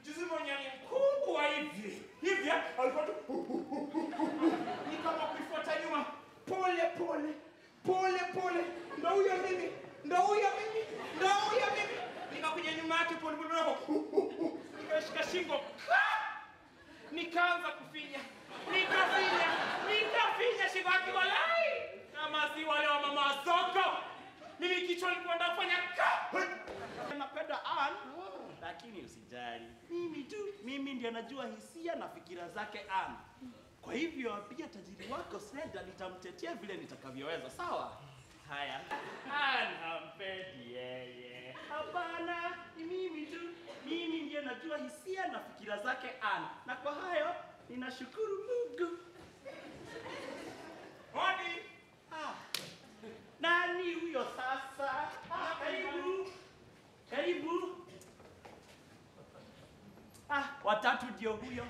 juzi mwenye ni mkubwa hivi hivi alikuwa tu ni kama kuifuata nyuma pole pole pole pole ndo huyo mimi ndo huyo mimi ndo huyo mimi nikakuja nyuma yake pole pole nako nikashika shingo Ah! nikaanza kufinya nikafinya nikafinya shingo yake walai kama si wale wa mama wa soko mimi kichwa nilikuwa nataka kufanya ka napenda Ann lakini usijali mimi tu mimi ndiye najua hisia na fikira zake Ann kwa hivyo pia tajiri wako Sneda nitamtetea vile nitakavyoweza sawa haya Ann hampendi yeye hapana ni mimi tu mimi ndiye najua hisia na fikira zake Ann na kwa hayo ninashukuru Mungu Hodi ah. Nani huyo sasa? Ah, karibu. Karibu. Ah, watatu ndio huyo.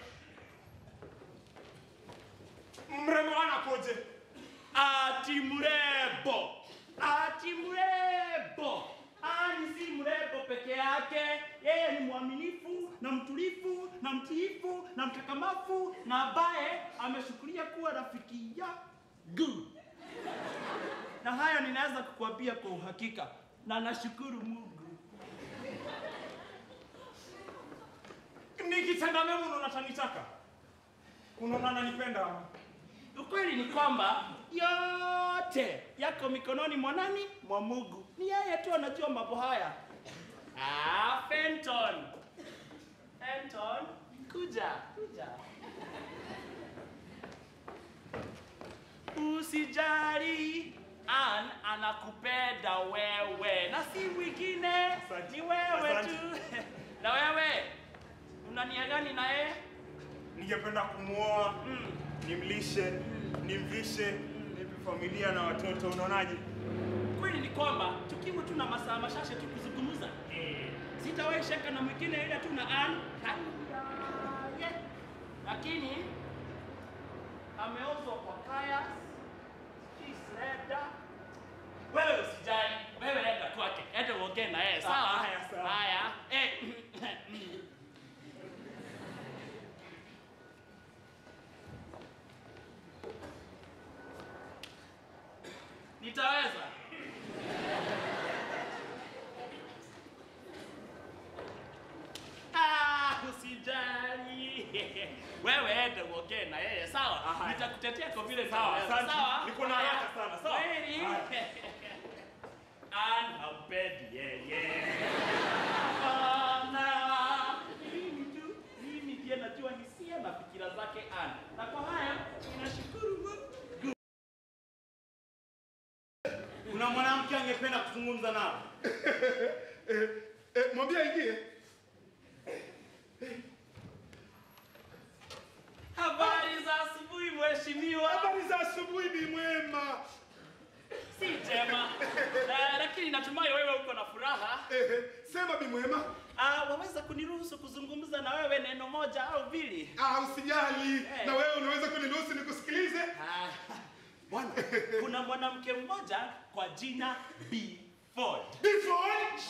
Mrembo anakoje? Ati mrembo. Ati mrembo. Ani si mrembo peke yake, yeye ni mwaminifu na mtulifu na mtiifu na mkakamavu na ambaye ameshukulia kuwa rafiki yangu na haya ninaweza kukuambia kwa uhakika na nashukuru Mungu. Nikitenda mema unaona tanitaka, unaona nanipenda. Ukweli ni kwamba yote yako mikononi mwa nani? Mwa Mungu. Ni yeye tu anajua mambo haya. Ah, Fenton. Fenton, kuja, kuja. Usijali, Ann anakupenda wewe na si mwingine, ni wewe tu. Na wewe una nia gani na yeye? Ningependa kumwoa, Mm. nimlishe, nimvishe, nipe familia na watoto. Unaonaje? Kweli ni kwamba tukiwa tuna masaa machache tu kuzungumza, sitawahi shaka na mwingine ila tu na Ann. Haya. Lakini ameozwa kwa kaya Kisreda. Wewe usijali, wewe enda kwake, enda uongee na yeye sawa? Ah, haya, sawa. Haya. Eh. Nitaweza. Ah, usijali. Wewe enda uongee na yeye sawa? haya. Nitakutetea kwa vile Sawa, nitaweza, asante. sawa? Niko na haraka sana, sawa? Kweli? Haya. Ann hampendi yeye. Hapana. Mimi tu, mimi ndiye najua hisia na fikira zake Ann. Na kwa haya ninashukuru Mungu. Kuna mwanamke angependa kuzungumza nao. Eh, eh, mwambie aingie. Habari za asubuhi mheshimiwa. Habari za asubuhi, Bi Mwema. Si njema. Eh, lakini natumai wewe uko na furaha. Eh, sema Bi Mwema. Ah, waweza kuniruhusu kuzungumza na wewe neno moja au mbili? Ah, usijali. Eh. Na wewe unaweza kuniruhusu nikusikilize? Ah, Bwana, kuna mwanamke mmoja kwa jina B Ford. Before.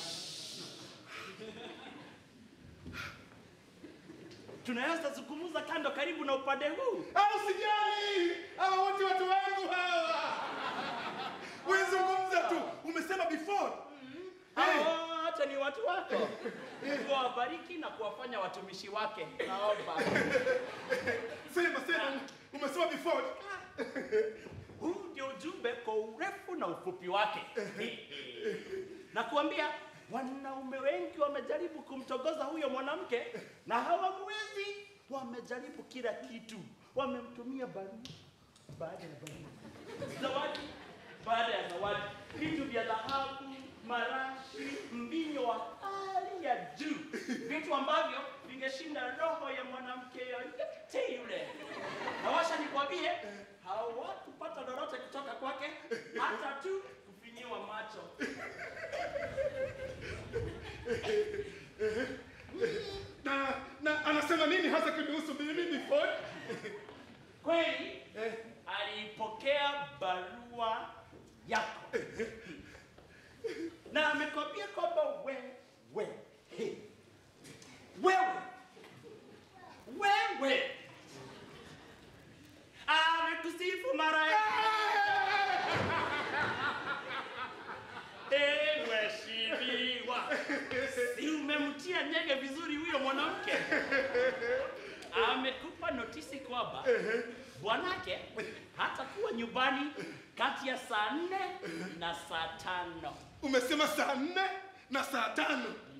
Tunaweza zungumza kando karibu na upande huu. Ah, usijali. Hawa wote watu wangu hawa. Wewe zungumza tu. Umesema before. Eh, Hao wote ni watu wako. Mungu awabariki na kuwafanya watumishi wake. Naomba. sema sema. Umesema before. Huu ndio ujumbe kwa urefu na ufupi wake. na kuambia wanaume wengi wamejaribu kumtogoza huyo mwanamke na hawamwezi. Wamejaribu kila kitu, wamemtumia barua baada ya barua, zawadi baada ya zawadi, vitu vya dhahabu, marashi, mbinyo wa hali ya juu, vitu ambavyo vingeshinda roho ya mwanamke yoyote yule. Na washa nikwambie, hawakupata lolote kutoka kwake, hata tu kufinyiwa macho. Na na anasema nini hasa kunihusu mimi before? Kweli Eh, alipokea barua yako na amekwambia kwamba wewe he, wewe notisi kwamba Ehe. bwanake hatakuwa nyumbani kati ya saa nne na saa tano. Umesema saa nne na saa tano.